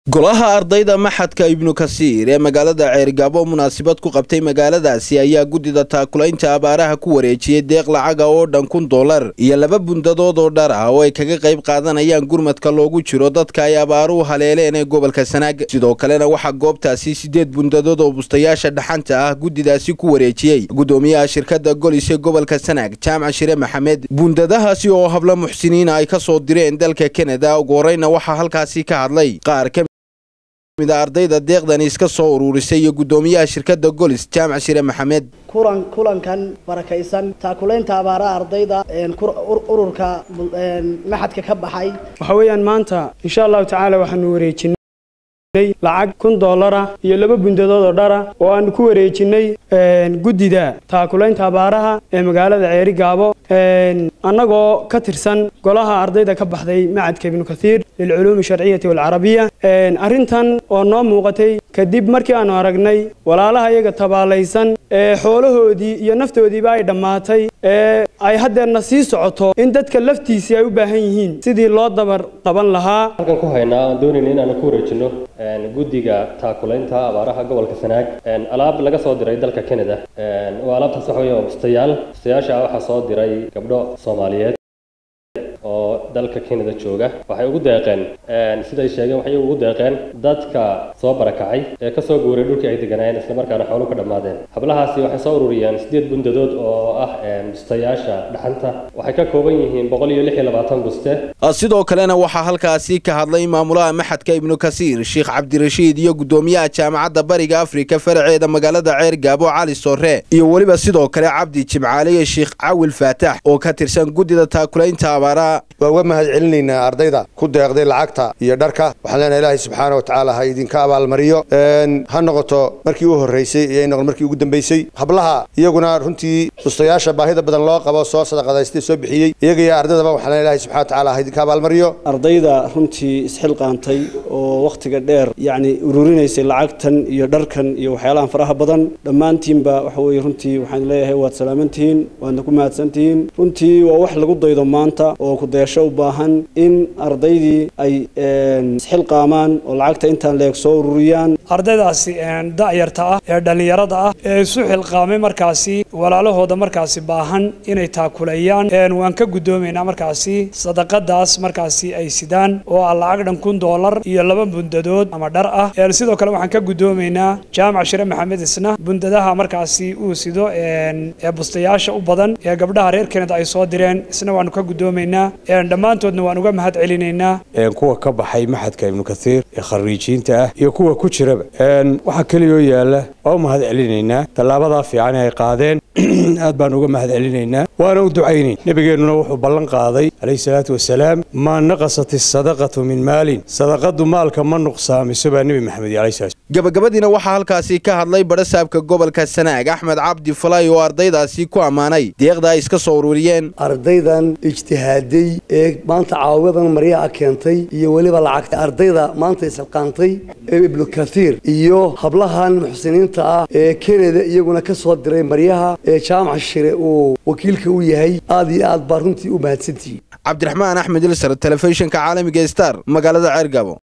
golaha ardayda maxadka ibnu kasiir ee magaalada ceerigaabo munaasabad ku qabtay magaaladaasi ayaa guddida taakulaynta abaaraha ku wareejiyey deeq lacaga oo dhan kun dollar iyo laba bundadood oo dhar ah oo ay kaga qayb qaadanayaan gurmadka loogu jiro dadka ay abaaruhu haleeleen ee gobolka sanaag sidoo kalena waxaa goobtaasi siddeed bundadood oo bustayaasha dhaxanta ah guddidaasi ku wareejiyey guddoomiyaha shirkadda golis ee gobolka sanaag jaamac shire maxamed bundadahaasi oo hablo muxsiniina ay ka soo direen dalka kanada ugu horeyna waxaa halkaasi ka hadlay qaar ka ardayda deeqdani iska soo uruurisay iyo guddoomiyaha shirkadda golis jaamac shire maxamed kulan kulankan barakaysan taakulaynta abaaraha ardayda ururka maxadka ka baxay waxa weeyaan maanta insha allahu tacaala waxaanu wareejinay lacag kun doolara iyo laba bundadood oo dhara oo aanu ku wareejinay guddida taakulaynta abaaraha ee magaalada ceeri gaabo annagoo ka tirsan golaha ardayda ka baxday macadka ibnu kathiir lilculuumi sharciyati walcarabiya arrintan oo noo muuqatay kadib markii aanu aragnay walaalaha iyaga tabaalaysan ee xoolahoodii iyo naftoodiiba ay dhammaatay ee ay haddeerna sii socoto in dadka laftiisii ay u baahan yihiin sidii loo dabar qaban lahaa halkan ku haynaa aan doonayna inaanu ku wareejino guddiga taakulaynta abaaraha gobolka sanaag alaab laga soo diray dalka canada waa alaabtaas waxa weeye bustayaal bustayaasha waxaa soo diray gabdho soomaaliyeed oo dalka canada jooga waxay ugu deeqeen siday sheegeen waxay ugu deeqeen dadka soo barakacay ee kasoo guuray dhulkii ay deganaayeen islamarkaana xoolo ka dhammaadeen hablahaasi waxay soo ururiyeen siddeed bundadood oo ah bustayaasha dhaxanta waxay ka kooban yihiin boqol iyo lix iyo labaatan buste sidoo kalena waxaa halkaasi ka hadlay maamulaha maxadka ibnu kasiir sheekh cabdirashiid iyo guddoomiyaha jaamacadda bariga afrika faraceeda magaalada ceer gaabo cali soore iyo weliba sidoo kale cabdi jimcaale iyo sheekh cawil faatax oo ka tirsan guddida taakulaynta abaaraha waa uga mahad celinaynaa ardayda ku deeqday lacagta iyo dharka waxaan leenahay ilaahay subxaana wa tacaala ha idinka abaalmariyo ha noqoto markii u horraysay iyo ay noqon markii ugu dambaysay hablaha iyaguna runtii bustayaasha baahida badan loo qabo soo sadaqadaystay soo bixiyey iyaga iyo ardaydaba waxaan leenahay ilahay subxana wa tacaala ha idinka abaalmariyo ardayda runtii isxilqaantay oo wakhtiga dheer yacni ururinaysay lacagtan iyo dharkan iyo waxyaalahan faraha badan dhammaantiinba waxa weeye runtii waxaan leeyahay waad salaamantihiin waadna ku mahadsantihiin runtii waa wax lagu daydo maanta oo kudayaasho u baahan in ardaydii ay isxilqaamaan oo lacagta intaan leeg soo ururiyaan ardaydaasi da'yarta ah ee dhallinyarada ah ee isu xilqaamay markaasi walaalahooda markaasi baahan inay taakulayaan waan ka guddoomaynaa markaasi sadaqadaas markaasi ay sidaan oo ah lacag dhan kun doolar iyo laba bundadood ama dhar ah sidoo kale waxaan ka guddoomaynaa jaamac shire maxamed isna bundadaha markaasi uu sido ee bustayaasha u badan ee gabdhaha reer kanada ay soo direen isna waanu ka guddoomaynaa dhammaantoodna waan uga mahad celinaynaa kuwa ka baxay maxadka ibnu kasiir ee khariijiinta ah iyo kuwa ku jiraba waxaa keliyoo yaalla waa u mahad celinaynaa tallaabadaa fiican ay qaadeen aad baan uga mahad celinaynaa waana u ducaynayn nebigeennuna wuxuu ballan qaaday calayhi salaatu wasalaam maa naqasat isadaqatu min maalin sadaqadu maalka ma nuqsaamiso baa nebi maxamed alayhi salaam gabagabadiina waxaa halkaasi ka hadlay badhasaabka gobolka sanaag axmed cabdi falay oo ardaydaasi ku ammaanay deeqda ay iska soo ururiyeen ardaydan ijtihaaday ee maanta caawiyadan maryaha keentay iyo weliba lacagta ardayda maanta isxilqaantay ee ibnu kathiir iyo hablahan muxsiniinta ah ee kenada iyaguna ka soo diray maryaha ee jaamac shire uu wakiilka u yahay aad iyo aad baa runtii u mahadsantihiin cabdiraxmaan axmed ilsar telefishinka caalamiga star magaalada ceergabo